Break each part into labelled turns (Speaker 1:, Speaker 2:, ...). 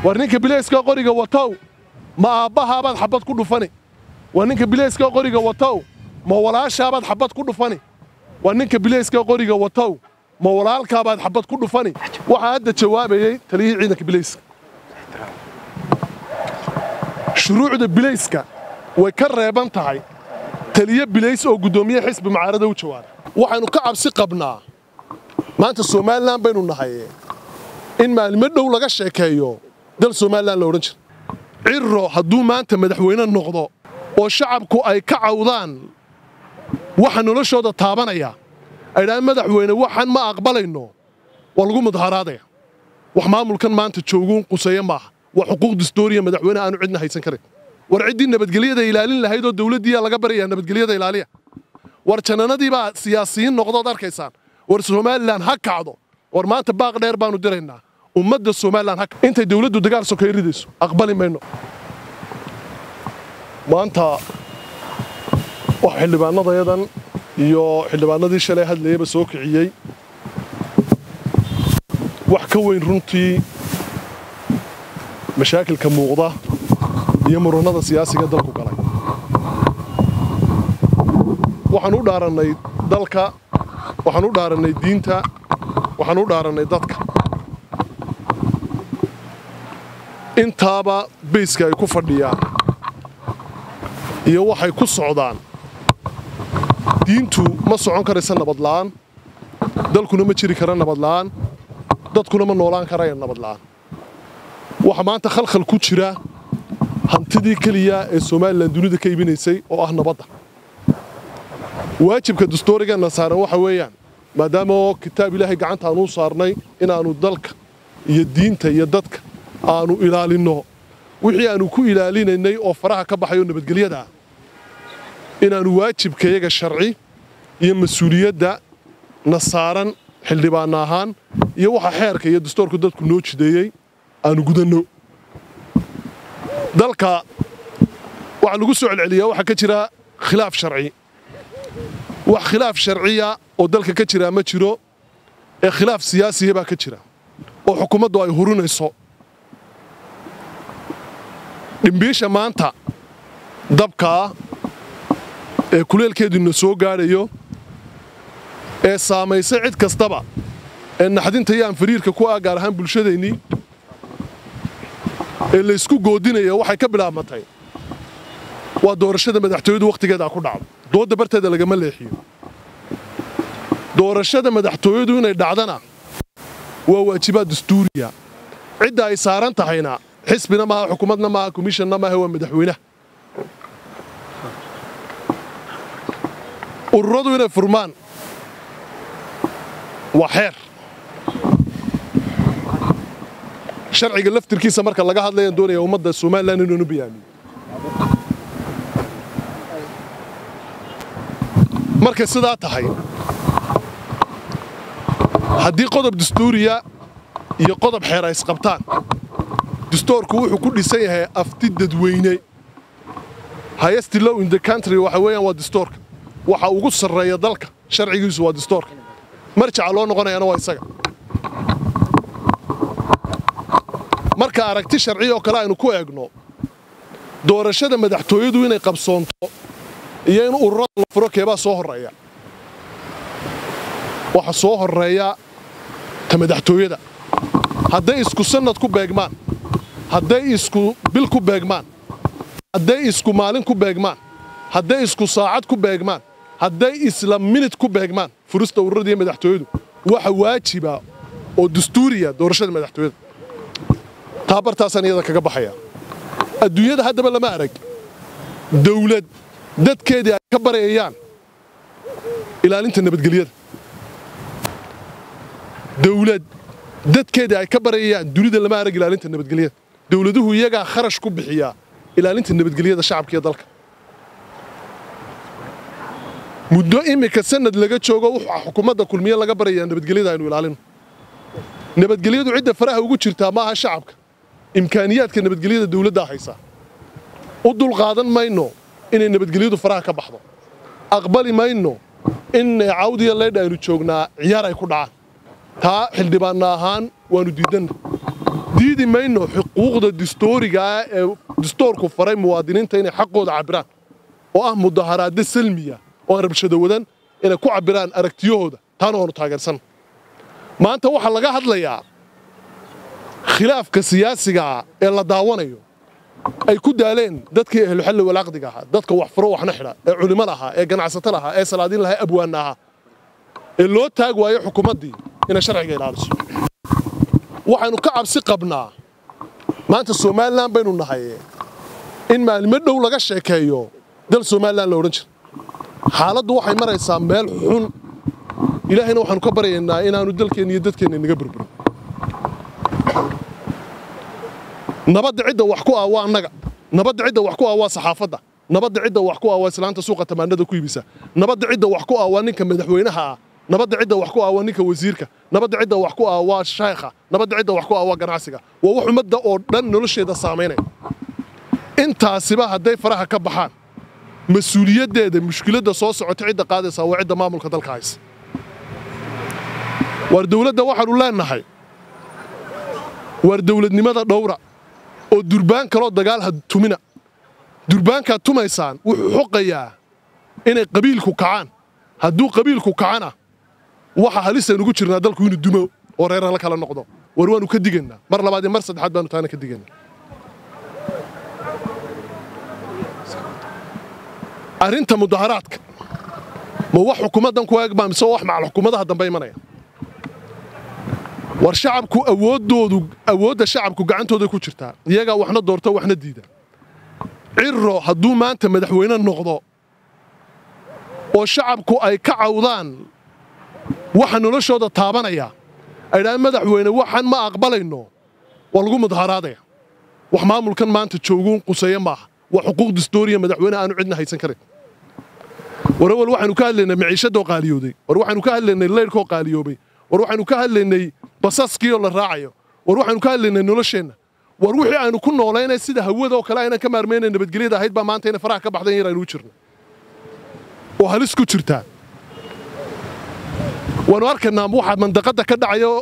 Speaker 1: war ninka bilayska qoriga watow ma aabbahaabaad xabad ku dhufani war ninka bilayska qoriga watow ma walaashaabaad xabad ku dhufani war ninka bilayska qoriga watow ma walaalkaabaad xabad ku dhufani waxaa hadda jawaabayey taliyihii ciidanka bilayska shuruucda bilayska way ka reeban tahay taliye bilays oo guddoomiye xisbi mucaarada u jawaaba waxaynu ka cabsi qabnaa maanta somalilan baynu nahay in maalimo dhow laga sheekeeyo dal somalilan la odhan jira cirro hadduu maanta madaxweyne noqdo oo shacabku ay ka cawdaan waxa noloshooda taabanaya ay dhahaan madaxweyne waxaan ma aqbalayno waa lagu mudaharaadaya wax maamulkan maanta jooguun quseeye maaha waa xuquuq distooriya madaxweyne aanu cidna haysan karin war ciddii nabadgelyada ilaalin lahayd oo dawladdiiyaa laga baraya nabadgelyada ilaaliya war jannanadii baa siyaasiyiin noqdood arkaysaan war somalilan ha kacdo war maanta baaq dheer baanu diraynaa ummadda somalilan ha intay dawladdu dagaal sokeey ridayso aqbali mayno maanta wax xildhibaanadayadan iyo xildhibaanadii shalay hadlayaba soo kiciyey wax ka weyn runtii mashaakilka muuqda iyo murannada siyaasiga dalku galay waxaan u dhaarannay dalka waxaan u dhaarannay diinta waxaan u dhaarannay dadka intaaba bayska ay ku fadhiyaan iyo waxay ku socdaan diintu ma socon karaysa nabadla'aan dalkuna ma jiri kara nabadla'aan dadkuna ma noolaan karaya nabadla'aan waxa maanta khalkhal ku jira hantidii keliya ee somalilan dunida ka iibinaysay oo ah nabadda waajibka dastoorigeenna saaran waxa weeyaan maadaama oo kitaab ilaahay gacantaanuu saarnay inaannu dalka iyo diinta iyo dadka aanu ilaalinno wixii aanu ku ilaalinaynay oo faraha ka baxayoo nabadgelyada ah inaannu waajibkayaga sharci iyo mas-uuliyadda na saaran xildhibaanna ahaan iyo waxa xeerka iyo dastoorku dadku noo jideeyey aanu gudanno dalka waxaa lagu soo celceliyaa waxaa ka jira khilaaf sharci wax khilaaf sharciya oo dalka ka jiraa ma jiro ee khilaaf siyaasiya baa ka jira oo xukuumaddu ay hurinayso dhimbiisha maanta dabkaa ee kuleelkeeduna soo gaadhayo ee saamaysay cid kastaba ee naxdinta iyo anfariirka ku ah gaar ahaan bulshadaynii ee laysku goodinaya waxay ka bilaabmatay waa doorashada madaxtooyadu wakhtigeedaa ku dhacdo doodda barteeda lagama leexiyo doorashada madaxtooyadu inay dhacdana waa waajibaad dastuuriya cidda ay saaran tahayna xisbina maaha xukuumadna maaha komishonna maaha waa madaxweynaha ururadu inay furmaan waa xeer sharciga laftirkiisa marka laga hadlayaan doonaya ummadda somalilan inuunu bayaamiyo markay sidaa tahay haddii qodob dastuuriya iyo qodob xeer ay isqabtaan dastoorku wuxuu ku dhisan yahay afti dadweyne highest law in the country waxa weeyaan waa dastoorka waxa ugu sarreeya dalka sharcigiisu waa dastoorka marjaca loo noqonayana waa isaga marka aragti sharci oo kale aynu ku eegno doorashada madaxtooyadu inay qabsoonto iyo in ururada la furo keebaa soo horreeya waxa soo horreeya ta madaxtooyada hadday isku sannad ku beegmaan hadday isku bil ku beegmaan hadday isku maalin ku beegmaan hadday isku saacad ku beegmaan hadday isla minid ku beegmaan furista ururada iyo madaxtooyadu waxa waajiba oo dastuuriya doorashada madaxtooyada taa bartaasaan iyada kaga baxaya adduunyada haddaba lama arag dawlad dadkeedii ay ka barayayaan ilaalinta nabadgelyada dawlad dadkeedii ay ka barayayaan dunida lama arag ilaalinta nabadgelyada dawladuhu iyagaa kharash ku bixiyaa ilaalinta nabadgelyada shacabka iyo dalka muddo iminka sanad laga joogo wuxuu xukuumadda kulmiye laga barayaa nabadgelyada aynu ilaalino nabadgelyadu cidda faraha ugu jirtaa maaha shacabka imkaaniyaadka nabadgelyada dawladdaa haysaa u dulqaadan mayno inay nabadgelyadu faraha ka baxdo aqbali mayno in cawdiya leydha aynu joognaa ciyaar ay ku dhacaan taa xildhibaanna ahaan waannu diidanna diidi mayno xuquuqda distoorigaa ee distoorku faray muwaadiniinta inay xaqooda cabbiraan oo ah mudaharaado salmiya oo aan rabshado wadan inay ku cabbiraan aragtiyahooda taana waanu taageersan maanta waxaa laga hadlayaa khilaafka siyaasigaa ee la daawanayo ay ku daaleen dadkii ahluxalli walaaqdiga ahaa dadka wax furo waxna xidha ee culimmada ahaa ee ganacsatada ahaa ee salaadiin lahaa abwaanna ahaa ee loo taag waayo xukuumaddii inay sharciga ilaaliso waxaynu ka cabsi qabnaa maanta somalilan baynu nahay in maalimo dhow laga sheekeeyo dal somalilan la odhan jira xaaladdu waxay maraysaa meel xun ilaahayna waxaanu ka baryaynaa inaanu dalkeenna iyo dadkeenna inaga burburin nabadda cidda wax ku ah waa annaga nabadda cidda wax ku ah waa saxaafadda nabadda cidda wax ku ah waa islaanta suuqa tamaanada ku iibisa nabadda cidda wax ku ah waa ninka madaxweynaha ah nabadda cidda wax ku ah waa ninka wasiirka nabadda cidda wax ku ah waa shaykha nabadda cidda wax ku ah waa ganacsiga waa wax ummadda oo dhan nolosheeda saamaynaya intaasiba hadday faraha ka baxaan mas-uuliyaddeeda mushkiladda soo socota cidda qaadaysaa waa cidda maamulka dalka haysa waar dowladda waxaanu leenahay waar dowladnimada dhowra oo durbaan kaloo dagaal ha tumina durbaankaad tumaysaan wuxuu xoqayaa inay qabiilku kacaan hadduu qabiilku kacana waxa halisaynugu jirnaa dalku inuu dumo oo reerala kala noqdo war waanu ka digaynaa mar labaad iyo mar saddexaad baanu taana ka digaynaa arrinta mudaharaadka ma wax xukuumaddan ku eeg baa mise wax macal xukuumadaha dambe imanaya war shacabku awooddoodu awoodda shacabku gacantooday ku jirtaa iyagaa waxna doorto waxna diida cirro hadduu maanta madaxweyne noqdo oo shacabku ay ka cawdaan waxa noloshooda taabanaya ay dhahaan madaxweyne waxaan ma aqbalayno waa lagu mudaharaadaya wax maamulkan maanta jooguun quseeye maaha waa xuquuq distooriya madaxweyne aanu cidna haysan karin war awal waxaynu ka hadlaynay maciishadoo qaaliyooday war waxaynu ka hadlaynay leyrhkoo qaaliyoobay war waxaynu ka hadlaynay basaskiioo la raacayo war waxaynu ka hadlaynay nolosheenna war wixii aynu ku noolaynay sida hawada oo kale aynan ka maarmaynay nabadgelyada ahayd baa maanta inay faraha ka baxdan yar aynu u jirno oo halis ku jirtaa waanu arkaynaa waxaa mandaqadda ka dhacayo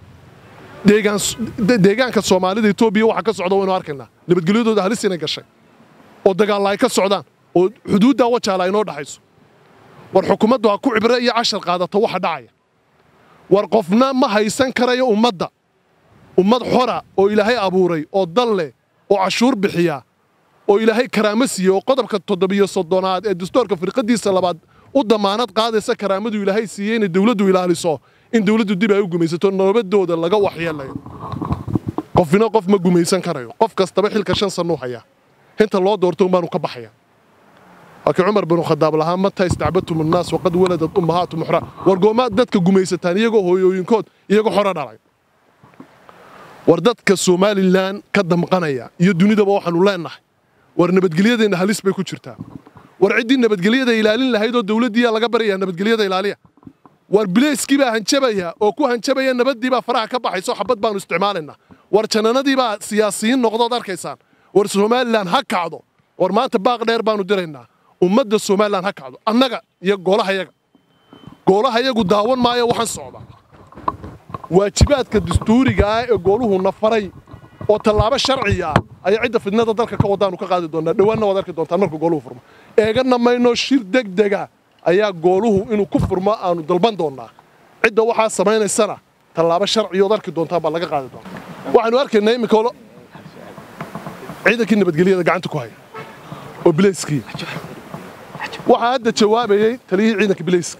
Speaker 1: deegaanka soomaalida etoobiya waxa ka socda waynu arkaynaa nabadgelyadooda halis inay gashay oo dagaalla ay ka socdaan oo xuduuddaa wajaala aynoo dhaxayso war xukuumaddu ha ku cibre iyo cashar qaadato waxa dhacaya war qofna ma haysan karayo ummadda ummad xora oo ilaahay abuuray oo dal leh oo cashuur bixiya oo ilaahay karaamo siiye oo qodobka toddobiyo soddonaad ee dastuurka firqadiisa labaad u damaanad qaadaysa karaamadu ilaahay siiyey inay dawladdu ilaaliso in dawladdu dib ay u gumaysato nabadooda laga waxyeelayo qofina qof ma gumaysan karayo qof kastaba xilka shan sannuu hayaa inta loo doorto unbaanu ka baxaya laakiin cumar binu khadaab lahaa mata istacbadtum annaas waqad waladad ummahaatu muxra war goomaad dadka gumaysataan iyagoo hooyooyinkood iyagoo xoro dhalay war dadka somalilan ka damqanaya iyo dunidaba waxaanu leennahay war nabadgelyadeenna halis bay ku jirtaa war ciddii nabadgelyada ilaalin lahayd oo dawladdiiyaa laga baryayaa nabadgelyada ilaaliya war bilayskii baa hanjabaya oo ku hanjabaya nabaddii baa faraha ka baxayso xabad baanu isticmaalaynaa war jananadii baa siyaasiyiin noqdood arkaysaan war somalilan ha kacdo war maanta baaq dheer baanu diraynaa ummadda somalilan ha kacdo annaga iyo goolahayaga goolahayagu daawan maayo waxaan socda waajibaadka dastuuriga ah ee gooluhu na faray oo tallaabo sharciya ah ayaa cidda fidnada dalka ka wadaanu ka qaadi doonaa dhowaanna waad arki doontaan markuu gooluhu furmo eegana mayno shir degdega ayaa gooluhu inuu ku furmo aanu dalban doonnaa cidda waxaa samaynaysana tallaabo sharciyood arki doontaan baa laga qaadi doonaa waxaanu arkaynaa iminka ciidankii nabadgelyada gacanta ku haya oo bilayskii waxaa hadda jawaabayey taliyihii ciidanka bilayska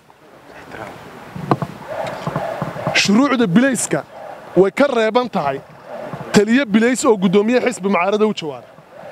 Speaker 1: shuruucda bilayska way ka reeban tahay taliye bilays oo guddoomiye xisbi mucaarada u jawaaba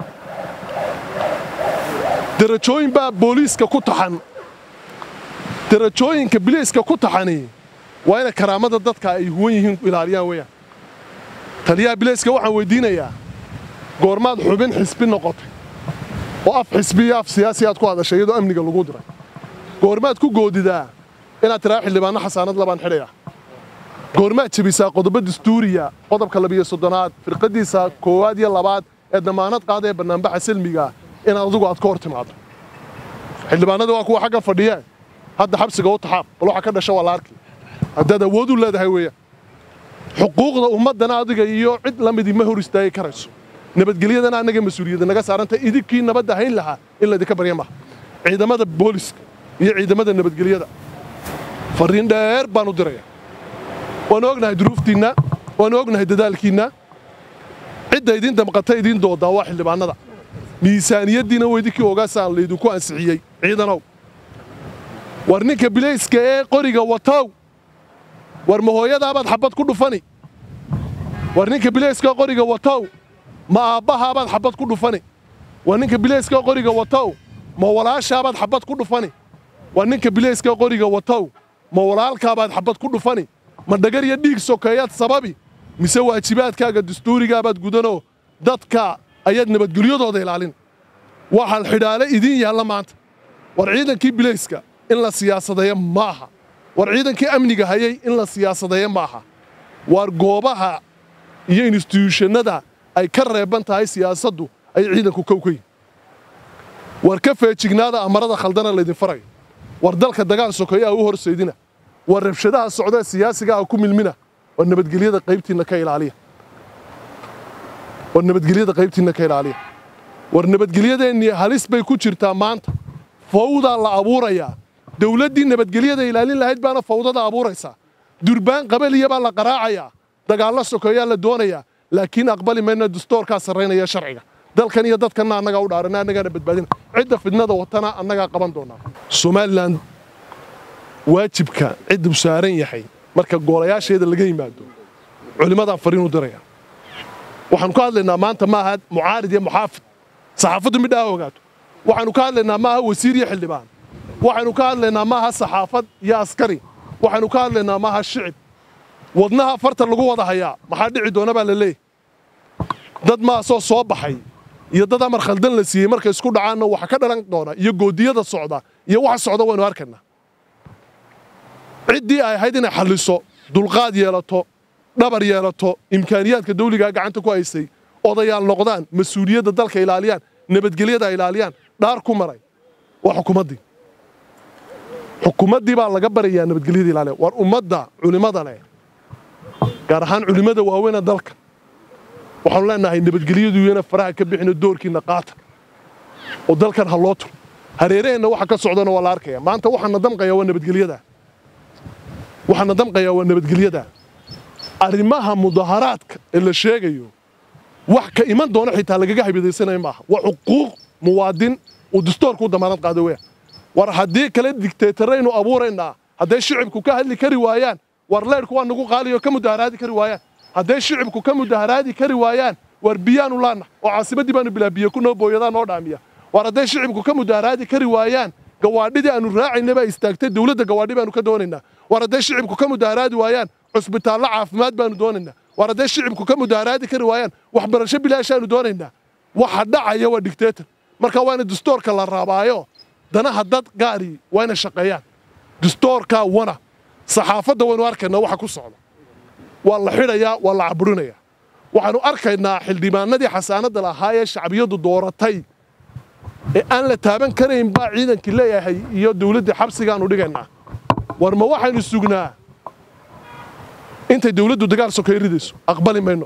Speaker 1: darajooyin baa booliiska ku taxan darajooyinka bilayska ku taxani waa inay karaamada dadka ay huwan yihiin ilaaliyaan weeyaan taliyaha bilayska waxaan weydiinayaa goormaad xubin xisbi noqotay oo af xisbi iyo af siyaasi aad ku hadashay iyadoo amniga lagu diray goormaad ku goodidaa inaad tiraa xildhibaanno xasaanad labaan xidhaya goormaad jebisaa qodobo dastuuriya qodobka labiyo soddonaad firqadiisa koowaad iyo labaad ee damaanad qaada ee bannaanbaxa silmiga inaad adigu aad ka hor timaado xildhibaanada waa kuwa xagga fadhiye hadda xabsiga u taxaab bal waxa ka dhasha waa la arki haddaad awood u leedahay weeyaan xuquuqda ummaddana adiga iyo cid la midii ma hor istaagi karayso nabadgelyadana annaga mas-uuliyadda naga saaranta idinkii nabadda hayn lahaa in laydinka barya maha ciidamada booliska iyo ciidamada nabadgelyada farriin dheer baan u diraya waanu ognahay duruuftiinna waanu ognahay dadaalkiinna cidda idiin damqata idiin doodaa waa xildhibaannada miisaaniyaddiina waa idinkii ogaasaan laydinku ansixiyey ciidanow war ninka bilayska ee qoriga watow war ma hooyadaabaad xabbad ku dhufani war ninka bilayska qoriga watow ma aabbahaabaad xabbad ku dhufani war ninka bilayska qoriga watow ma walaashaabaad xabbad ku dhufani war ninka bilayska qoriga watow ma walaalkaabaad xabbad ku dhufani ma dhagar iyo dhiig sokeeyaad sababi mise waajibaadkaaga dastuurigaabaad gudanoo dadka ayaad nabadgelyadooda ilaalin waxaan xidhaale idiin yaalla maanta war ciidankii bilayska in la siyaasadeeyo ma aha war ciidankii amniga hayay in la siyaasadeeyo ma aha waar goobaha iyo instituushannada ay ka reeban tahay siyaasaddu ay ciidanku kow ka yihin war ka feejignaada amarada khaldana laydin farayo war dalka dagaal sokeeyo a u horseydina war rabshadaha socdee siyaasiga ah ku milmina war nabadgelyada qaybtiinna ka ilaaliya war nabadgelyada qaybtiinna ka ilaaliya war nabadgelyadeennii halis bay ku jirtaa maanta fawdaa la abuurayaa dawladdii nabadgelyada ilaalin lahayd baana fawdada abuuraysaa durbaan qabaliya baa la qaraacayaa dagaallo sokeeyaa la doonayaa laakiin aqbali mayna dastoorkaa sarraynaya sharciga dalkan iyo dadkanna annagaa u dhaarana annagaana badbaadina cidda fidnada watana annagaa qaban doonaa somalilan waajibka cidduu saaran yahay marka goolayaasheeda laga yimaado culimmadaan fariin u diraya waxaanu ka hadlaynaa maanta maaha mucaarid iyo muxaafid saxaafaddu midhaa ogaato waxaanu ka hadlaynaa maaha wasiir iyo xildhibaan waxaynu ka hadlaynaa maaha saxaafad iyo askari waxaynu ka hadlaynaa maaha shicib wadnaha farta lagu wada hayaa maxaa dhici doona baa la leeyahy dad maasoo soo baxay iyo dad amar khaldan la siiyey markay isku dhacaanna waxa ka dhalan doona iyo goodiyada socda iyo waxa socda waynu arkaynaa ciddii ay ahayd inay xalliso dulqaad yeelato dhabar yeelato imkaaniyaadka dawligaa gacanta ku haysay odayaal noqdaan mas-uuliyadda dalka ilaaliyaan nabadgelyada ilaaliyaan dhaar ku maray waa xukuumaddii xukuumaddii baa laga barayaa nabadgelyada ilaaliya war ummadda culimmada leh gaar ahaan culimmada waaweyna dalka waxaanu leenahay nabadgelyadu iyana faraha ka bixino doorkiinna qaata oo dalkan ha loo turo hareeraheenna waxa ka socdana waa la arkaya maanta waxaana damqayaa waa nabadgelyada waxaana damqayaa waa nabadgelyada arrimaha mudaharaadka ee la sheegayo wax ka iman doona xitaa lagaga habidaysanayo maaha waa xuquuq muwaadin uu dastoorku u damaanad qaado weya war haddii kale digteetaraynu abuuraynaa hadday shicibku ka hadli kari waayaan war leyrhku waa nagu qaaliyo ka mudaharaadi kari waayaan hadday shicibku ka mudaharaadi kari waayaan war biyaanu laana oo caasimaddii baanu bilaa biyo ku noo booyadaa noo dhaamiya war hadday shicibku ka mudaharaadi kari waayaan gawaadhidii aanu raacayna baa istaagtay dawladda gawaadhi baanu ka doonaynaa war hadday shicibku ka mudaharaadi waayaan cusbitaallo caafimaad baanu doonaynaa war hadday shicibku ka mudaharaadi kari waayaan waxbarasho bilaashaanu doonaynaa waxa dhacaya waa digteetar marka waa ina dastoorka la raabaayo danaha dad gaari waa inay shaqeeyaan dastoorkaa wana saxaafadda waynu arkaynaa waxa ku socda waa la xidhayaa waa la caburinayaa waxaanu arkaynaa xildhibaanadii xasaanadda lahaa ee shacbiyaddu dooratay ee aan la taaban karayn baa ciidankii leeyahay iyo dawladdii xabsigaanu dhigaynaa war ma waxaynu sugnaa intay dawladdu dagaal sokeey ridayso aqbali mayno